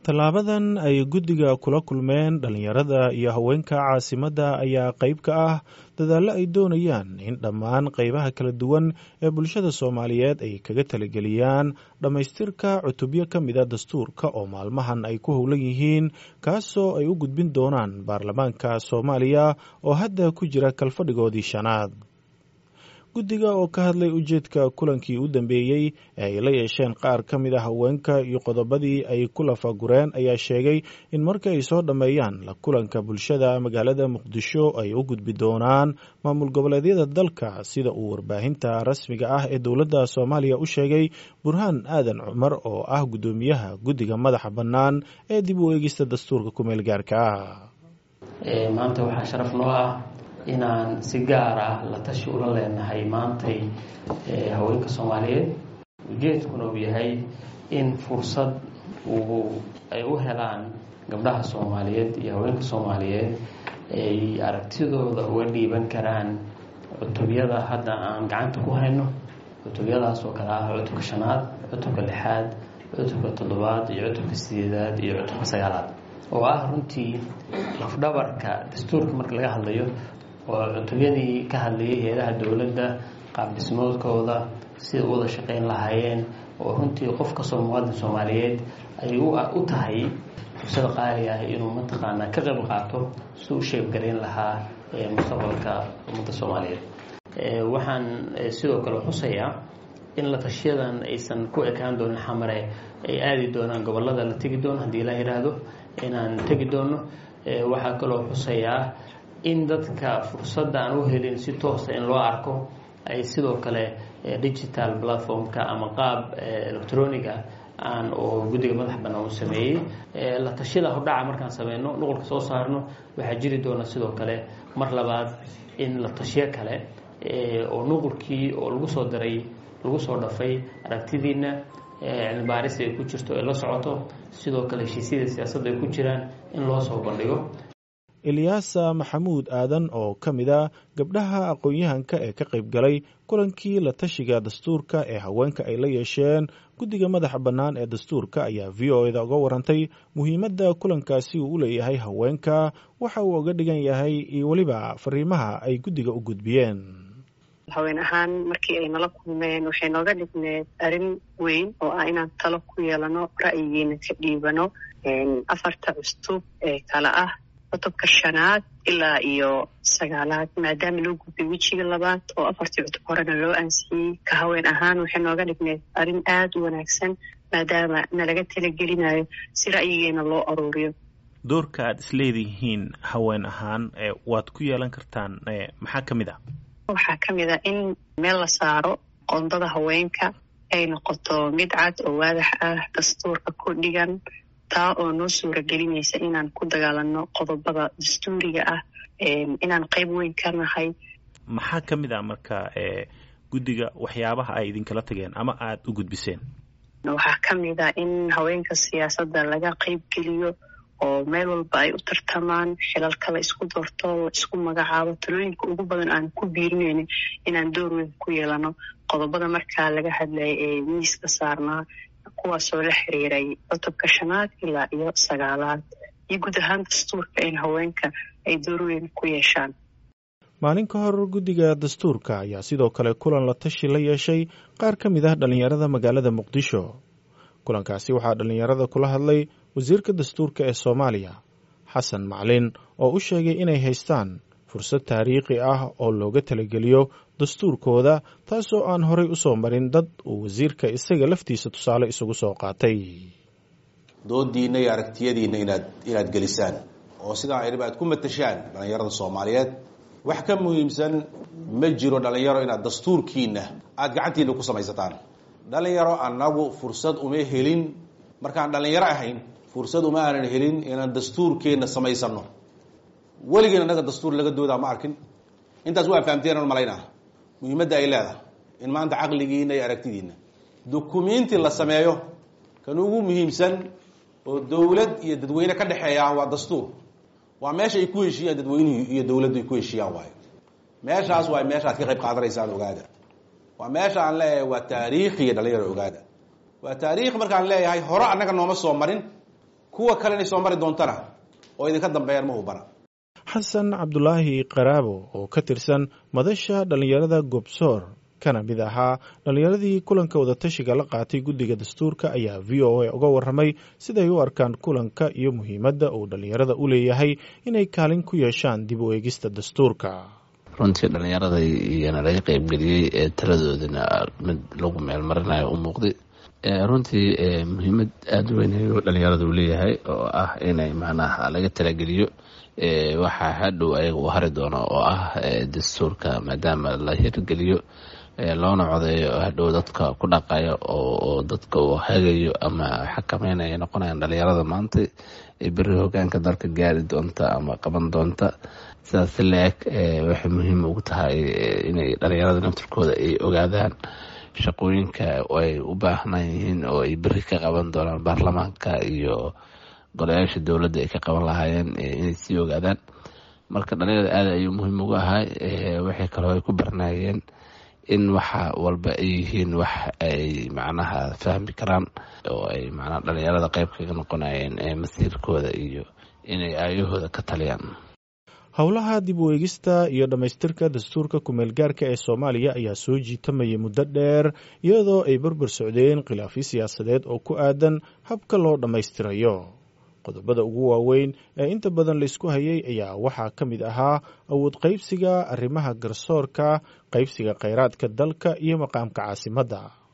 tallaabadan ay guddiga kula kulmeen dhallinyarada iyo haweenka caasimadda ayaa qayb ka ah dadaallo ay doonayaan in dhammaan qaybaha kala duwan ee bulshada soomaaliyeed ay kaga talageliyaan dhammaystirka cutubyo ka mida dastuurka oo maalmahan ay ku howlan yihiin kaasoo ay u gudbin doonaan baarlamaanka soomaaliya oo hadda ku jira kalfadhigoodii shanaad guddiga oo ka hadlay ujeedka kulankii u dambeeyey ee ay la yeesheen qaar ka mid a haweenka iyo qodobadii ay ku lafagureen ayaa sheegay in marka ay soo dhammeeyaan la kulanka bulshada magaalada muqdisho ay u gudbi doonaan maamul goboleedyada dalka sida uu warbaahinta rasmiga ah ee dowladda soomaaliya u sheegay burhaan aadan cumar oo ah guddoomiyaha guddiga madaxa bannaan ee dib u eegista dastuurka kumeel gaarka ah maanta waxaa sharaf noo ah inaan si gaar ah la tashi ula leenahay maantay haweenka soomaaliyeed ujeedkuna uu yahay in fursad uu ay u helaan gabdhaha soomaaliyeed iyo haweenka soomaaliyeed ay aragtidooda uga dhiiban karaan cutubyada hadda aan gacanta ku hayno cutubyadaas oo kale ah cutubka shanaad cutubka lixaad cutubka toddobaad iyo cutubka sideedaad iyo cutubka sagaalaad oo ah runtii lafdhabarka dastuurka marka laga hadlayo oo cutubyadii ka hadlayay hay-adaha dowladda qaabdhismoodkooda sida u wada shaqeyn lahaayeen oo runtii qof kastoo muwaadin soomaaliyeed ay u tahay fursada qaali ah inuu mataqaanaa ka qayb qaato si u sheebgarayn lahaa mustaqbalka ummadda soomaaliyeed waxaan sidoo kale xusayaa in la tashiyadan aysan ku ekaan doonin xamare ay aadi doonaan gobolada la tegi doono haddii la yidhaahdo inaan tegi doono waxaa kaloo xusayaa in dadka fursadda aan u helin si toosa in loo arko ay sidoo kale digital platformka ama qaab electroniga aan oo guddiga madax bannaan u sameeyey la tashiyada hordhaca markaan sameyno nuqulka soo saarno waxaa jiri doona sidoo kale mar labaad in la tashiyo kale oo nuqulkii oo lagu soo daray lagu soo dhafay aragtidiina cilmibaaris ay ku jirto ay la socoto sidoo kale heshiisyada siyaasadda ay ku jiraan in loo soo bandhigo elyaasa maxamuud aadan oo ka mid a gabdhaha aqoon-yahanka ee ka qayb galay kulankii la tashiga dastuurka ee haweenka ay la yeesheen guddiga madaxa bannaan ee dastuurka ayaa v o eda uga warantay muhiimadda kulankaasi uu u leeyahay haweenka waxa uu uga dhigan yahay iyo weliba fariimaha ay guddiga u gudbiyeen haween ahaan markii ay nala kulmeen waxay nooga dhigneed arrin weyn oo ah inaan talo ku yeelano ra'yigiina ka dhiibano afarta custub ee kale ah cutubka shanaad ilaa iyo sagaalaad maadaama loo gudbay wejiga labaad oo afartii cutub horena loo ansixiyey ka haween ahaan waxay nooga dhigneed arrin aada u wanaagsan maadaama nalaga talagelinayo si ra'yigeena loo aruuriyo doorka aad isleedihiin haween ahaan waad ku yeelan kartaan maxaa ka mid ah waxaa ka mid a in meel la saaro qondada haweenka ay noqoto mid cad oo waadax ah dastuurka ku dhigan taa oo noo suura gelinaysa inaan ku dagaalano qodobada dastuuriga ah inaan qayb weyn ka nahay maxaa ka mid ah marka guddiga waxyaabaha ay idinkala tageen ama aada u gudbiseen waxaa ka mid ah in haweenka siyaasadda laga qayb geliyo oo meel walba ay u tartamaan xilalka la isku doorto la isku magacaabo talooyinka ugu badan aan ku biirinayno inaan door weyn ku yeelano qodobada markaa laga hadlayay ee miiska saarnaa kuwaasoo la xiriiray cutubka shanaad ilaa iyo sagaalaad iyo guud ahaan dastuurka in haweenka ay door weyn ku yeeshaan maalin ka hor guddiga dastuurka ayaa sidoo kale kulan la tashi la yeeshay qaar ka mid ah dhallinyarada magaalada muqdisho kulankaasi waxaa dhallinyarada kula hadlay wasiirka dastuurka ee soomaaliya xasan maclin oo u sheegay inay haystaan fursad taariikhi ah oo looga talageliyo dastuurkooda taasoo aan horay u soo marin dad uu wasiirka isaga laftiisa tusaale isugu soo qaatay doodiinna iyo aragtiyadiinna inaad inaad gelisaan oo sidaa ayriba aad ku matashaan dhallinyarada soomaaliyeed wax ka muhiimsan ma jiro dhallinyaro inaad dastuurkiina aada gacantiina ku samaysataan dhallinyaro annagu fursad uma helin markaan dhallinyaro ahayn fursad uma aanan helin inaan dastuurkeenna samaysano weligeen annaga dastuur laga doodaa ma arkin intaas waa fahamteen an malaynaa muhiimadda ay leedahay in maanta caqligiina iyo aragtidiina dukumiinti la sameeyo kan ugu muhiimsan oo dowlad iyo dadweyne ka dhexeeya waa dastuur waa meesha ay ku heshiiyaan dadweynuhu iyo dowladdu ay ku heshiiyaan waayo meeshaas waa meesha ad ka qayb qaadanaysaan ogaada waa meesha aan leeyahay waa taariikhiya dhalinyaro ogaada waa taariikh markaan leeyahay hore annaga nooma soo marin kuwa kale inay soo mari doontana oo idinka dambeeyaan ma hubana xasan cabdulaahi qaraabo oo ka tirsan madasha dhallinyarada gobsoor kana mid ahaa dhallinyaradii kulanka wadatashiga la qaatay guddiga dastuurka ayaa v o a uga warramay siday u arkaan kulanka iyo muhiimadda uu dhallinyarada u leeyahay inay kaalin ku yeeshaan dib u eegista dastuurka runtii dhallinyarada iyana laga qeybgeliyey ee taladoodana mid lagu meelmarinayo u muuqday runtii muhiimad aada u weyn ayuu dhallinyarada u leeyahay oo ah inay macnaha laga talageliyo waxaa hadhow ayaga uu hari doono oo ah dastuurka maadaama la hirgeliyo loona codeeyo hadhow dadka ku dhaqayo oo dadka uu hagayo ama xakameynaya noqonayaan dhalinyarada maanta beri hogaanka dalka gaari doonta ama qaban doonta sidaas la-eg waxay muhiim ugu tahay inay dhalinyarada naftirkooda ay ogaadaan shaqooyinka ay u baahnaan yihiin oo ay beri ka qaban doonaan baarlamaanka iyo golayaasha dowladda ay ka qaban lahaayeen inay sii ogaadaan marka dhalinyarada aada ayuu muhiim ugu ahay waxay kaloo ay ku barnaayeen in waxa walba ay yihiin wax ay macnaha fahmi karaan oo ay macnaha dhalinyarada qeyb kaga noqonayeen masiirkooda iyo inay aayahooda ka taliyaan howlaha dib u eegista iyo dhammaystirka dastuurka kumeel gaarka ee soomaaliya ayaa soo jiitamayay muddo dheer iyadoo ay barbar socdeen khilaafyo siyaasadeed oo ku aadan habka loo dhammaystirayo qodobada ugu waaweyn ee inta badan laysku hayay ayaa waxaa ka mid ahaa awood qaybsiga arrimaha garsoorka qaybsiga kheyraadka dalka iyo maqaamka caasimadda